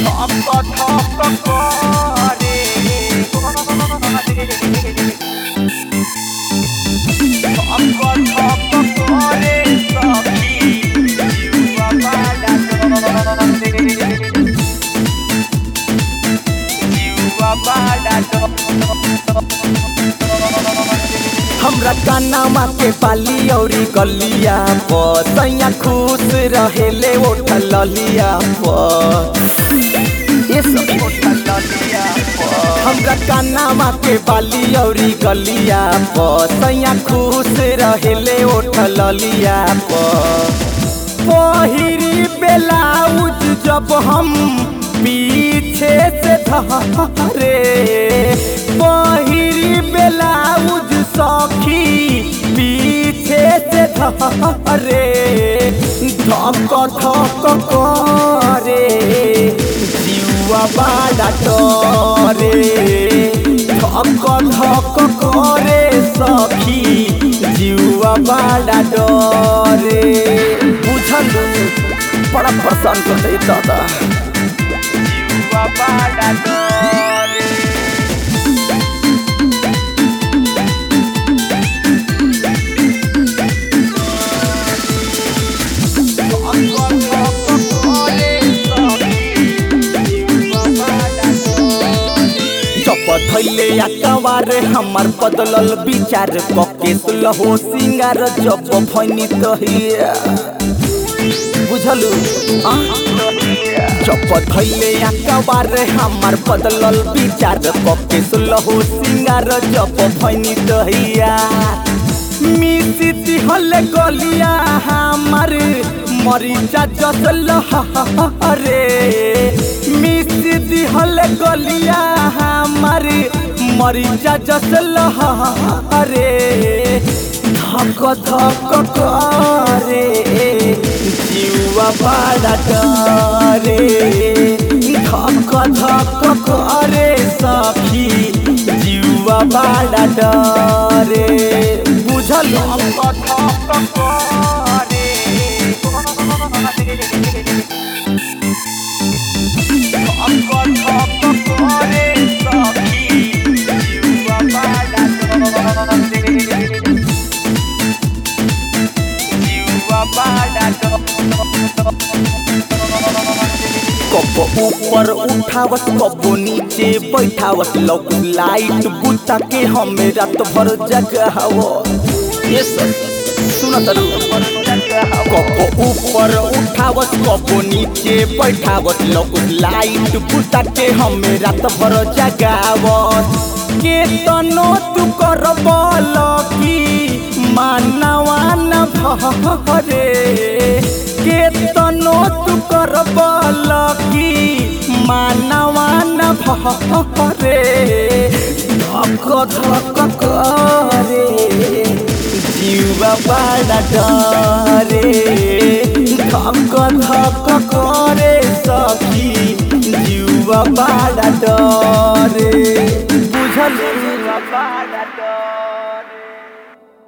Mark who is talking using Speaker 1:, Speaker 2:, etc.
Speaker 1: ঠক ঠক করে ঠক ঠক করে সখী জিউয়া বাড়া ডরে জিউয়া বাড়া
Speaker 2: हमरा कानामा के पाली औरी गलिया प सैया खुश रहेले ओठल ललिया प ये सब
Speaker 1: ललिया
Speaker 2: हमरा कानामा के बाली औरी गलिया प सैया खुश रहेले ओठल ललिया प पहिरी बेलाउज जब हम पीछे से धरे पहिरी बेलाउज सखी पीछे से धरे धक धक करे जीवा बाड़ा डरे धक धक करे सखी जीवा बाड़ा डरे बुझल बड़ा पसंद करते दादा
Speaker 1: जिउवा बाड़ा डरे
Speaker 2: जब धैले अकबार हमार बदलल विचार कके सुलहो सिंगार जब भैनी तहिया बुझलु आ? जब धैले अकबार हमार बदलल विचार कके सुलहो सिंगार जब भैनी तहिया मिसिती हले गलिया हमार मरीचा जसल रे मिसिती हले गलिया हमार मरीचा जसल रे धक धक करे जीवा बाड़ा डरे धक धक करे सखी जीवा बाड़ा डरे बुझल कब ऊपर उठावत कब नीचे बैठावत लौक लाइट बुता के हमें रात भर जगाव ये सब सुनत कब ऊपर उठावत कब नीचे बैठावत लौक लाइट बुता के हमें रात भर जगावत के तनो तू कर की मानवा न भरे के तनो तू कर की मानवा न भरे धक धक करे जीवा बड़ा डरे धक धक करे सखी जीवा बड़ा डरे बुझल
Speaker 1: बाड़ा डरे